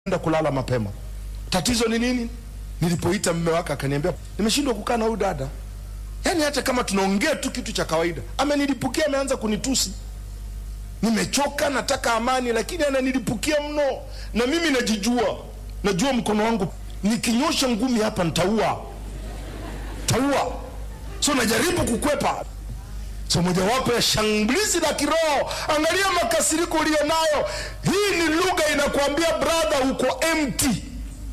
enda kulala mapema. Tatizo ni nini? Nilipoita mume wake akaniambia nimeshindwa kukaa na huyu dada, yaani hata kama tunaongea tu kitu cha kawaida, amenilipukia, ameanza kunitusi. Nimechoka, nataka amani, lakini ananilipukia mno, na mimi najijua, najua mkono wangu nikinyosha ngumi hapa nitaua, taua. So najaribu kukwepa. So mojawapo ya shambulizi la kiroho, angalia makasiriko uliyo nayo. Hii ni lugha inakuambia brother, uko empty.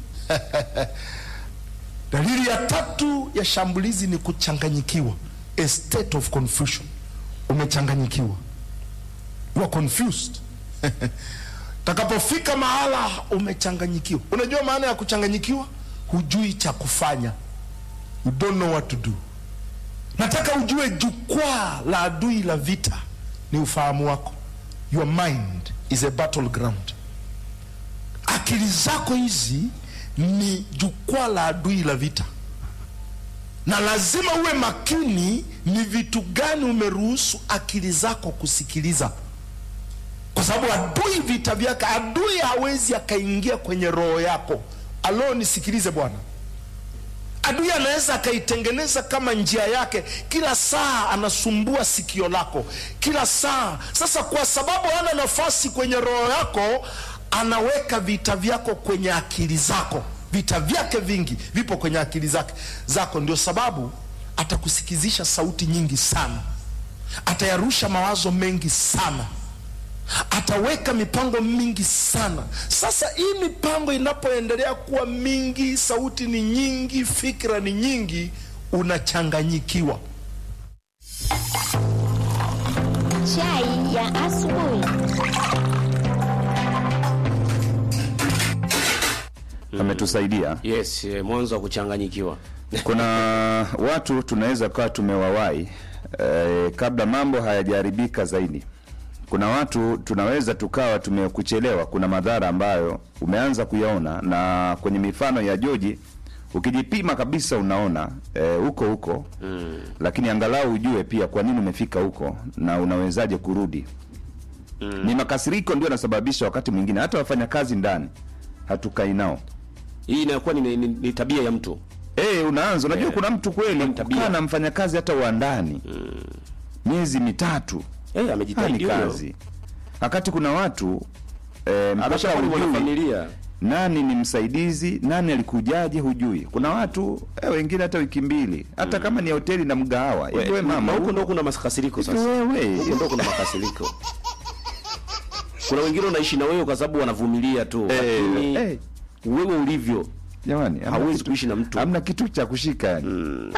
Dalili ya tatu ya shambulizi ni kuchanganyikiwa, a state of confusion. Umechanganyikiwa, you are confused. Takapofika mahala umechanganyikiwa. Unajua maana ya kuchanganyikiwa? Hujui cha kufanya, you don't know what to do. Nataka ujue jukwaa la adui la vita ni ufahamu wako. Your mind is a battleground. Akili zako hizi ni jukwaa la adui la vita, na lazima uwe makini ni vitu gani umeruhusu akili zako kusikiliza, kwa sababu adui vita vyake, adui hawezi akaingia kwenye roho yako. Alo, nisikilize bwana adui anaweza akaitengeneza kama njia yake, kila saa anasumbua sikio lako kila saa. Sasa kwa sababu hana nafasi kwenye roho yako, anaweka vita vyako kwenye akili zako. Vita vyake vingi vipo kwenye akili zake zako, ndio sababu atakusikizisha sauti nyingi sana, atayarusha mawazo mengi sana ataweka mipango mingi sana. Sasa hii mipango inapoendelea kuwa mingi, sauti ni nyingi, fikra ni nyingi, unachanganyikiwa. Chai ya asubuhi. ametusaidia. Yes, eh, mwanzo wa kuchanganyikiwa. Kuna watu tunaweza kuwa tumewawai eh, kabla mambo hayajaharibika zaidi. Kuna watu tunaweza tukawa tumekuchelewa. Kuna madhara ambayo umeanza kuyaona, na kwenye mifano ya Joji ukijipima kabisa unaona eh, huko huko mm. Lakini angalau ujue pia kwa nini umefika huko na unawezaje kurudi mm. Ni makasiriko ndio yanasababisha wakati mwingine hata wafanyakazi ndani hatukai nao Hii inakuwa ni, ni, ni tabia ya mtu. Eh, unaanza unajua, kuna mtu kweli Ni tabia. kukaa na mfanyakazi hata wa ndani miezi mitatu Eh, hali amejitahidi huyo. kazi, wakati kuna watu eh, mpaka Ameshakuwa ni hujui mwanafamilia. nani ni msaidizi, nani alikujaje, hujui. Kuna watu eh, wengine hata wiki mbili, hata kama ni hoteli na mgahawa hivi. Wewe mama, na huko huko ndo kuna makasiriko sasa. wewe Huko ndo kuna makasiriko. Kuna wengine unaishi na wewe kwa sababu wanavumilia tu, Eh, lakini eh. wewe ulivyo jamani, hamna hauwezi kitu- kuishi na mtu. hamna kitu cha kushika yani.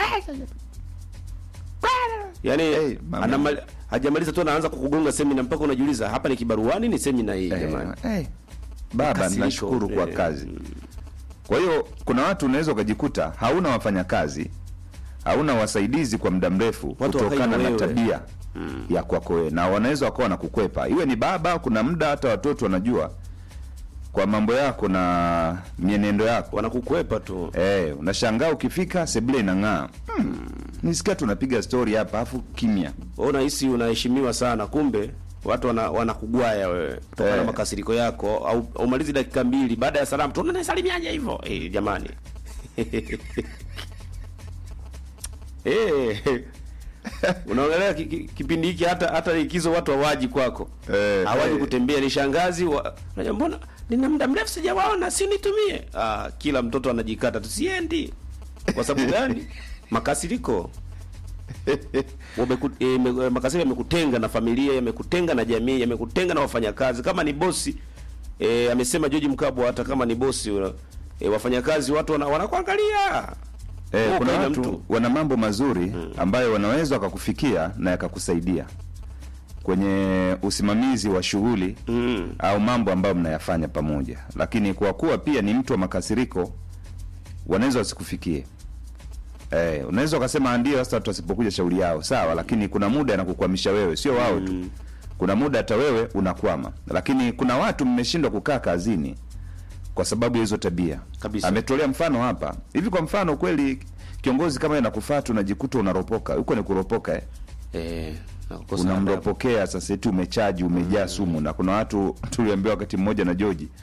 yani Eh, mama. anamali- hajamaliza tu anaanza kukugonga semina mpaka unajiuliza hapa ni kibaruani ni semina hii Eh, jamani. eh, baba Makasiriko, nashukuru kwa eh. kazi. Kwa hiyo kuna watu unaweza ukajikuta hauna wafanyakazi, hauna wasaidizi kwa muda mrefu Watu kutokana wakai na na wewe. tabia ya kwako wewe, na wanaweza wakawa na kukwepa, iwe ni baba. Kuna muda hata watoto wanajua kwa mambo yako na mienendo yako Wanakukwepa tu. eh, unashangaa ukifika sebule inang'aa. Hmm, nisikia tunapiga stori hapa afu kimya. Wewe unahisi unaheshimiwa sana, kumbe watu wana, wanakugwaya wewe kutokana na Eh. makasiriko yako, au umalizi dakika mbili baada ya salamu tu unanisalimiaje hivyo? Eh, jamani eh, unaongelea ki, ki, kipindi hiki hata hata likizo watu hawaji kwako Eh, hawaji eh. kutembea, ni shangazi wa, unajua mbona nina muda mrefu sijawaona, si nitumie. Ah, kila mtoto anajikata, tusiendi. Kwa sababu gani? Makasiriko Wameku, e, me, makasiriko yamekutenga na familia, yamekutenga na jamii, yamekutenga na wafanyakazi. Kama ni bosi e, amesema George Mkabwa, hata kama ni bosi e, wafanyakazi watu wana, wanakuangalia Eh, Wewe kuna ukaenda watu mtu. wana mambo mazuri ambayo wanaweza wakakufikia na yakakusaidia kwenye usimamizi wa shughuli Mm. au mambo ambayo mnayafanya pamoja, lakini kwa kuwa pia ni mtu wa makasiriko, wanaweza wasikufikie. Eh, unaweza ukasema ndio, sasa watu wasipokuja shauri yao sawa, lakini kuna muda inakukwamisha wewe, sio wao tu. Kuna muda hata wewe unakwama, lakini kuna watu mmeshindwa kukaa kazini kwa sababu ya hizo tabia Kabisa. Ametolea mfano hapa hivi. Kwa mfano kweli, kiongozi kama yeye nakufata, unajikuta unaropoka huko, ni kuropoka eh. e, na kukosa adabu. Unamropokea sasa, eti umechaji umejaa sumu. Na kuna watu tuliambiwa wakati mmoja na Joji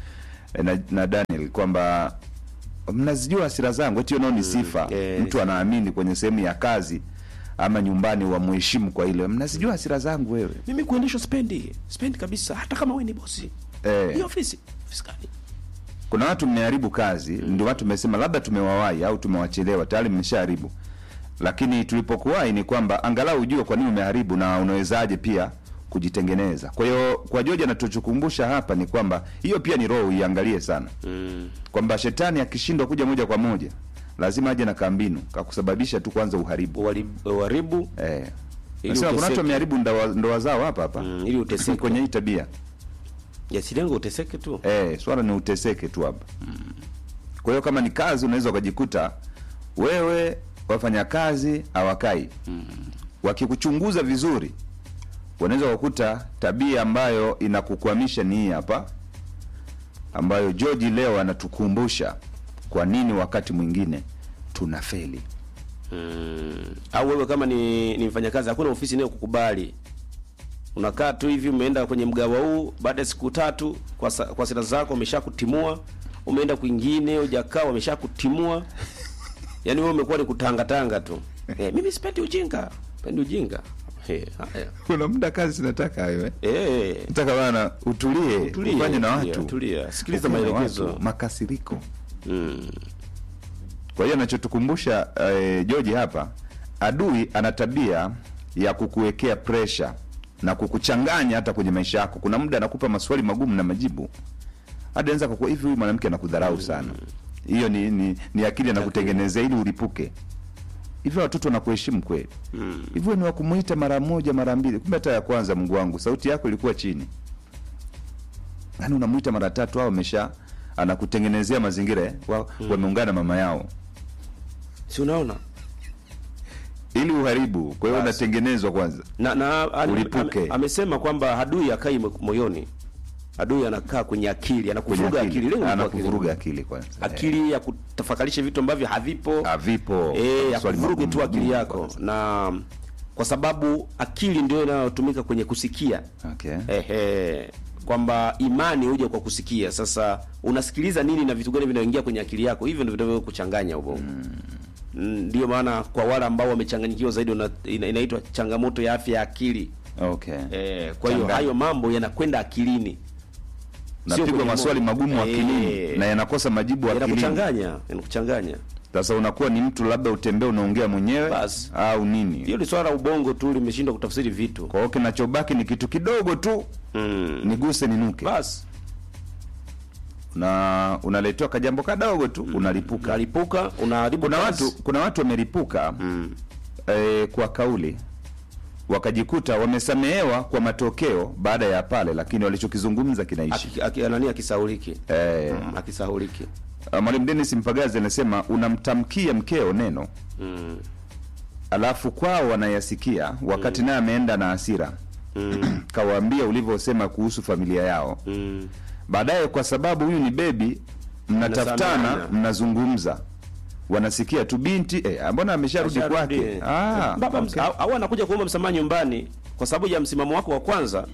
eh, na, na Daniel kwamba mnazijua hasira zangu, eti nao ni sifa. eh, Mtu anaamini kwenye sehemu ya kazi ama nyumbani wamheshimu kwa ile, mnazijua hasira zangu wewe. mimi kuendeshwa spendi spendi kabisa hata kama wewe ni bosi Eh. hii ofisi ofisi gani Kuna watu mmeharibu kazi, ndio watu mmesema labda tumewawahi au tumewachelewa, tayari mmeshaharibu. Lakini tulipokuwahi ni kwamba angalau ujue kwa nini umeharibu na unawezaje pia kujitengeneza. Kwa hiyo kwa George anatuchukumbusha hapa ni kwamba hiyo pia ni roho, uiangalie sana mm. kwamba shetani akishindwa kuja moja kwa moja lazima aje na kambinu kakusababisha tu kwanza uharibu. Uharibu- uharibu Eh. Ili Nasema kuna watu uteseke. wameharibu ndoa ndoa zao hapa hapa Mm, ili uteseke. kwenye hii tabia. yasilengo uteseke tu Eh, swala ni uteseke tu hapa. Kwa hiyo kama ni kazi unaweza ukajikuta wewe wafanyakazi hawakai. Wakikuchunguza vizuri wanaweza kukuta tabia ambayo inakukwamisha ni hii hapa ambayo George leo anatukumbusha kwa nini wakati mwingine tunafeli. mm. au wewe kama ni, ni mfanyakazi hakuna ofisi inayo kukubali unakaa tu hivi umeenda kwenye mgawa huu baada ya siku tatu kwa, sa, kwa sera zako wameshakutimua umeenda kwingine hujakaa wameshakutimua yaani wewe umekuwa ni kutangatanga tu eh, mimi sipendi ujinga sipendi ujinga eh, haya Kuna muda kazi zinataka hayo eh. eh, Nataka bana utulie, Utulie, ufanye na tulia, watu. tulia. Sikiliza Ufanye na maelekezo. watu, makasiriko. mm. Kwa hiyo anachotukumbusha eh, George hapa, adui ana tabia ya kukuwekea pressure na kukuchanganya hata kwenye maisha yako. Kuna muda anakupa maswali magumu na majibu, hadi anaweza kukua hivi, huyu mwanamke anakudharau sana. Hiyo ni, ni, ni akili anakutengenezea ili ulipuke. Hivi watoto wanakuheshimu kweli? Hivyo ni wakumuita mara moja mara mbili, kumbe hata ya kwanza, Mungu wangu, sauti yako ilikuwa chini. Yaani unamuita mara tatu, au amesha anakutengenezea mazingira eh, wa, wameungana mama yao si unaona ili uharibu. Kwa hiyo Basi. unatengenezwa kwanza. na, na ame- Ulipuke. ame- amesema kwamba adui akai moyoni adui anakaa kwenye akili Kwenye anakuvuruga akili lengo ni kwa anakuvuruga akili. akili kwanza. akili ya kutafakarisha vitu ambavyo havipo Havipo. eh, ya Maswali kuvuruge magumu tu akili magumu yako kwanza. na kwa sababu akili ndio inayotumika kwenye kusikia Okay. ehe kwamba imani huja kwa kusikia sasa unasikiliza nini na vitu gani vinaingia kwenye akili yako hivyo ndio vinavyokuchanganya ubongo Mm, ndio maana kwa wale ambao wamechanganyikiwa zaidi una- ina, inaitwa changamoto ya afya ya akili Okay. eh, kwa hiyo Changanya. hayo mambo yanakwenda akilini sio Napigwa kwenye maswali moyo. magumu Eh, akilini na yanakosa majibu akilini. yanakuchanganya yanakuchanganya Sasa unakuwa ni mtu labda utembee unaongea mwenyewe Basi. au nini? hiyo ni swala la ubongo tu limeshindwa kutafsiri vitu Kwa hiyo kinachobaki ni kitu kidogo tu, mm. niguse ninuke. basi Na unaletewa kajambo kadogo tu unalipuka. unalipuka unaharibu Kuna kazi. watu kuna watu wamelipuka eh, kwa kauli wakajikuta wamesamehewa kwa matokeo baada ya pale, lakini walichokizungumza kinaishi. Aki- aki- nani akisauliki Eh, mm. akisauliki Uh, Mwalimu Dennis Mpagazi anasema unamtamkia mkeo neno mm. alafu kwao wanayasikia wakati naye ameenda na hasira Mm. kawaambia ulivyosema kuhusu familia yao. Mm. Baadaye kwa sababu huyu ni bebi, mnatafutana, Mnasameheana. mnazungumza, wanasikia tu binti eh, mbona amesharudi Asharudi. kwake? Ah, baba okay. au, au anakuja kuomba msamaha nyumbani kwa sababu ya msimamo wako wa kwanza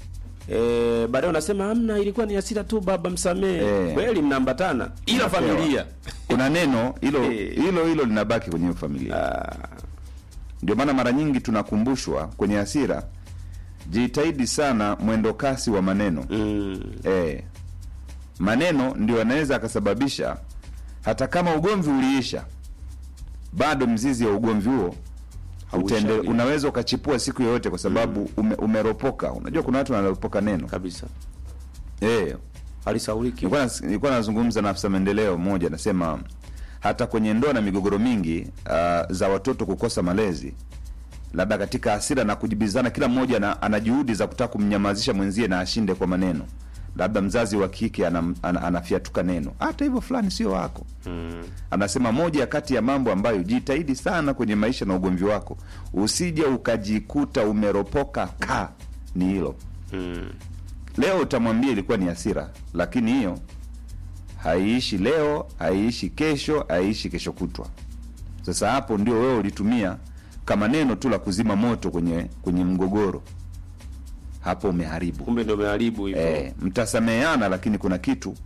e, baadaye unasema amna ilikuwa ni hasira tu baba msamehe Eh. kweli mnaambatana ila Unapewa. familia kuna neno hilo Eh. hilo hilo linabaki kwenye hiyo familia. Ndio maana mara nyingi tunakumbushwa kwenye hasira, jitahidi sana mwendo kasi wa maneno mm. eh, maneno ndio anaweza akasababisha hata kama ugomvi uliisha, bado mzizi wa ugomvi huo utende, Hauishawi. unaweza ukachipua siku yoyote kwa sababu ume, umeropoka. Unajua kuna watu wanaropoka neno kabisa eh, alisauliki nilikuwa nas- nilikuwa nazungumza na afisa maendeleo mmoja, anasema hata kwenye ndoa na migogoro mingi uh, za watoto kukosa malezi, labda katika hasira na kujibizana, kila mmoja ana, ana juhudi za kutaka kumnyamazisha mwenzie na ashinde kwa maneno. Labda mzazi wa kike ana, ana, anafyatuka neno, hata hivyo fulani sio wako. mm. Anasema moja kati ya mambo ambayo jitahidi sana kwenye maisha na ugomvi wako, usije ukajikuta umeropoka ka ni hilo Mm. leo utamwambia ilikuwa ni hasira, lakini hiyo haiishi leo, haiishi kesho, haiishi kesho kutwa. Sasa hapo ndio wewe ulitumia kama neno tu la kuzima moto kwenye kwenye mgogoro, hapo umeharibu. kumbe ndio umeharibu hivyo Eh, mtasameheana, lakini kuna kitu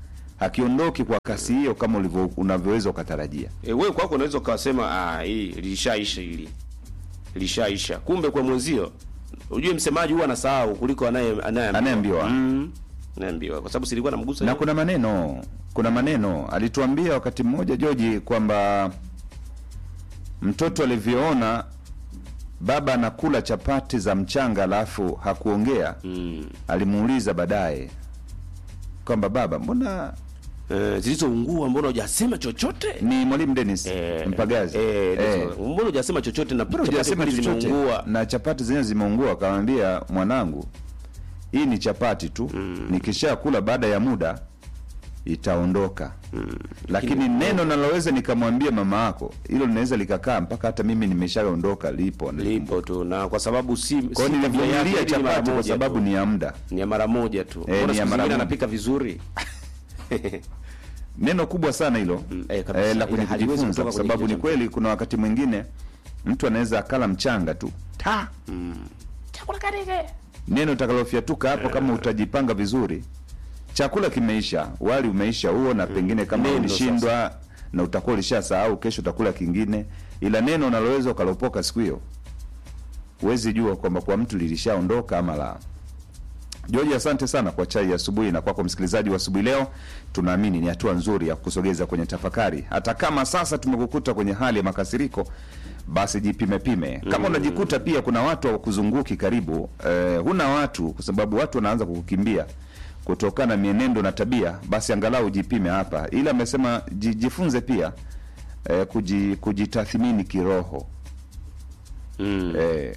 hakiondoki kwa kasi hiyo kama ulivyo unavyoweza ukatarajia. E, wewe kwako unaweza ukasema ah, hii lishaisha hili lishaisha, kumbe kwa mwenzio, ujue msemaji huwa anasahau kuliko anaye Anayeambiwa. mm, anayeambiwa kwa sababu silikuwa namgusa Na yeye. kuna maneno, kuna maneno alituambia wakati mmoja Joji kwamba mtoto alivyoona baba anakula chapati za mchanga alafu hakuongea mm. alimuuliza baadaye kwamba baba, mbona eh, zilizoungua mbona hujasema chochote ni mwalimu Dennis Eh, Mpagazi eh, Eh. mbona hujasema chochote na Mbona chapati hujasema kweli chochote? zimeungua na chapati zenyewe zimeungua. Akamwambia mwanangu, hii ni chapati tu nikisha kula baada ya muda itaondoka lakini neno naloweza nikamwambia mama yako hilo linaweza likakaa mpaka hata mimi nimeshaondoka lipo lipo tu na kwa sababu si kwa si hiyo tabia yake, nilivumilia ni mara chapati kwa moja sababu tu. ni ya muda ni ya mara moja tu Eh, mbona ni ya siku mara zingine moja. anapika vizuri neno kubwa sana hilo Mm, eh, kabisa. eh, la Ile haliwezi kujifunza kutoka kwa kwenye sababu ni kichwa. kweli kuna wakati mwingine mtu anaweza akala mchanga tu ta neno utakalofyatuka hapo kama utajipanga vizuri chakula kimeisha wali umeisha huo na pengine kama Neno ulishindwa na utakuwa ulishasahau kesho utakula kingine ila neno unaloweza ukalopoka siku hiyo huwezi jua kwamba kwa mtu lilishaondoka ama la George, asante sana kwa chai ya asubuhi na kwako msikilizaji wa asubuhi leo. Tunaamini ni hatua nzuri ya kusogeza kwenye tafakari, hata kama sasa tumekukuta kwenye hali ya makasiriko, basi jipime pime. Kama unajikuta pia kuna watu hawakuzunguki karibu, eh, huna watu, kwa sababu watu wanaanza kukukimbia kutokana na mienendo na tabia, basi angalau jipime hapa. Ila amesema ji- jifunze pia eh, kuji, kujitathmini kiroho mm. eh,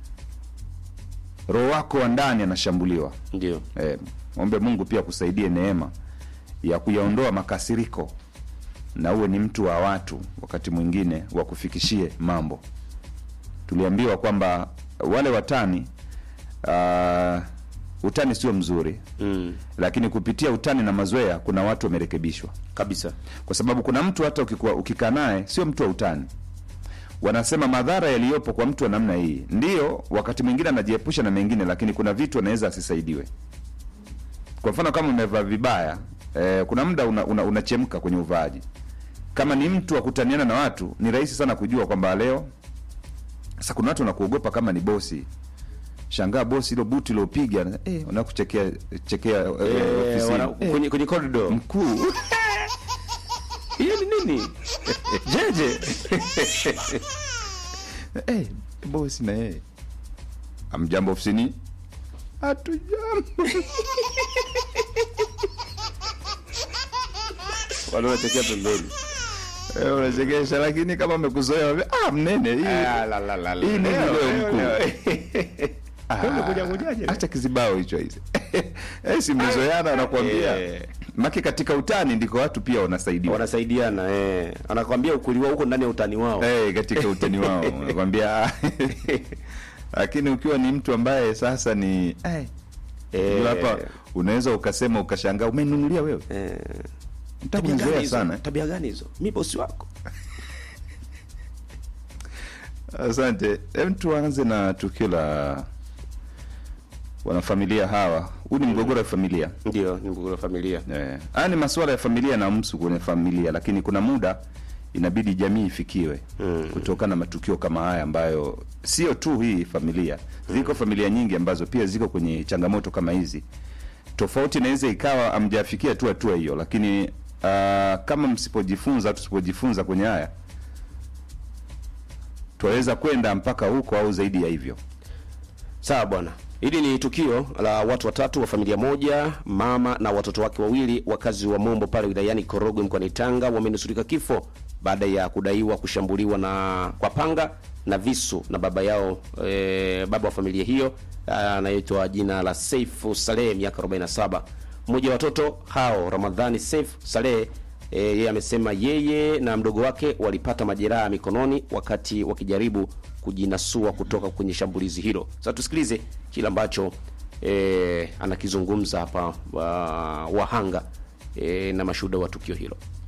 roho wako wa ndani anashambuliwa. ndio Eh, ombe Mungu pia kusaidie neema ya kuyaondoa makasiriko na uwe ni mtu wa watu, wakati mwingine wakufikishie mambo. Tuliambiwa kwamba wale watani uh, utani sio mzuri, mm. lakini kupitia utani na mazoea kuna watu wamerekebishwa, kabisa kwa sababu kuna mtu hata ukikuwa ukikaa naye sio mtu wa utani wanasema madhara yaliyopo kwa mtu wa namna hii, ndiyo wakati mwingine anajiepusha na mengine, lakini kuna vitu anaweza asisaidiwe. Kwa mfano kama umevaa vibaya eh, kuna muda unachemka una, unachemka kwenye uvaaji. Kama ni mtu wa kutaniana na watu, ni rahisi sana kujua kwamba leo. Sasa kuna watu wanakuogopa kama ni bosi, shangaa bosi ilo buti iliopiga eh, unakuchekea chekea eh, eh, ofisini. wana, Eh, kwenye kwenye corridor mkuu hiyo ni nini jeje Eh, bosi na yeye amjambo ofisini, hatujambo. wale wanachekea pembeni Eh, unachekesha, lakini kama amekuzoea wambia, ah, mnene hii Ah, la, la, la, la. hii nini Leo, leo leo, mkuu? leo. Ah, umekuja kujaje leo? acha kizibao hicho hizi eh, si mmezoeana, anakuambia Eh. maki katika utani ndiko watu pia wanasaidiwa wanasaidiana eh. anakwambia ukweli wao huko ndani ya utani wao eh, katika utani wao anakwambia ah. lakini ukiwa ni mtu ambaye sasa ni eh, Eh. unajua hapa unaweza ukasema ukashangaa umenunulia wewe eh. tabia Nitakuzoea gani hizo sana tabia gani hizo mi bosi wako Asante. Hem, tuanze na tukio la wanafamilia hawa. Huu ni mgogoro wa familia ndio ni mgogoro wa familia eh. Haya ni masuala ya familia na msu kwenye familia, lakini kuna muda inabidi jamii ifikiwe Mm. kutokana na matukio kama haya ambayo sio tu hii familia, ziko familia nyingi ambazo pia ziko kwenye changamoto kama hizi. Tofauti inaweza ikawa amjafikia tu hatua hiyo, lakini uh, kama msipojifunza, tusipojifunza kwenye haya twaweza kwenda mpaka huko au zaidi ya hivyo. sawa bwana hili ni tukio la watu watatu wa familia moja mama na watoto wake wawili wakazi wa mombo pale wilayani korogwe mkoani tanga wamenusurika kifo baada ya kudaiwa kushambuliwa na kwa panga na visu na baba yao e, baba wa familia hiyo anaitwa jina la seifu saleh miaka 47 mmoja wa watoto hao ramadhani seif saleh E, yeye amesema yeye na mdogo wake walipata majeraha mikononi wakati wakijaribu kujinasua kutoka kwenye shambulizi hilo. Sasa tusikilize kile ambacho e, anakizungumza hapa wa, wahanga e, na mashuhuda wa tukio hilo.